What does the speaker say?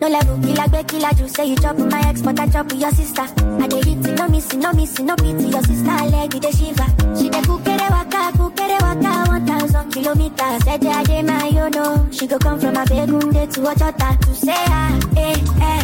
level, killer, be killer, you say you chop with my ex, but I chop with your sister. I dey hit it, no missing, no missing, no pity. Your sister leg, it dey shiver. She dey kukere waka, kukere waka, one thousand kilometers. Said I dey my, you know. She go come from a begunde to Ojota to say ah, eh, eh.